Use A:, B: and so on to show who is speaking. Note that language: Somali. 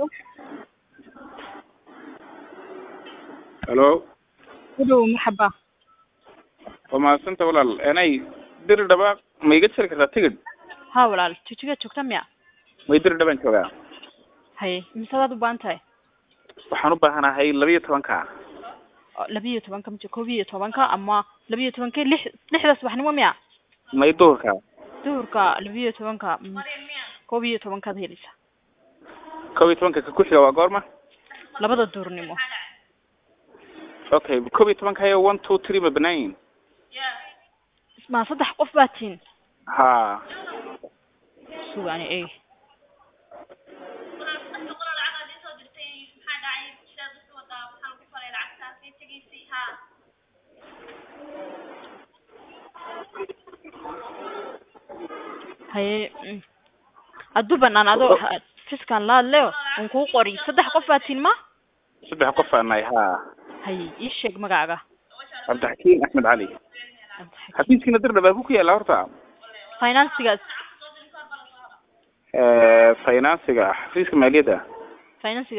A: halo
B: Hello, marxaba.
A: waa mahadsanta walaal enay diri dhaba ma iga jari kartaa tigidh
B: Haa walaal, jijigad joogta miya?
A: may diri dhabaan joogaa
B: Haye, imisaad u baahan tahay?
A: waxaan u baahanahay laba iyo tobanka
B: Oo, laba iyo tobanka mije koob iyo tobanka ama laba iyo tobanka lix lixda subaxnimo miya?
A: may duhurka
B: Duhurka laba iyo tobanka mm, koob iyo tobankaad helaysaa.
A: kob iyo tobanka ka kuxiga waa goorma
B: Labada duhurnimo.
A: okay kob iyo tobanka hayo one two three ma banaan yihin
B: Ma saddex qof baa tihin?
A: ha
B: Sugaani eeg. Haye, mm, hadduu banaan adoo fiskan la hadleo un kuu qori saddex qof baa tihin ma?
A: saddex qof aan nahay ha
B: Haye, ii sheeg magacaaga.
A: cabdixakiin axmed cali xafiiskiina dir dhaba ku ku yaala horta
B: Financigaas,
A: finansiga xafiiska maaliyadda
B: financiga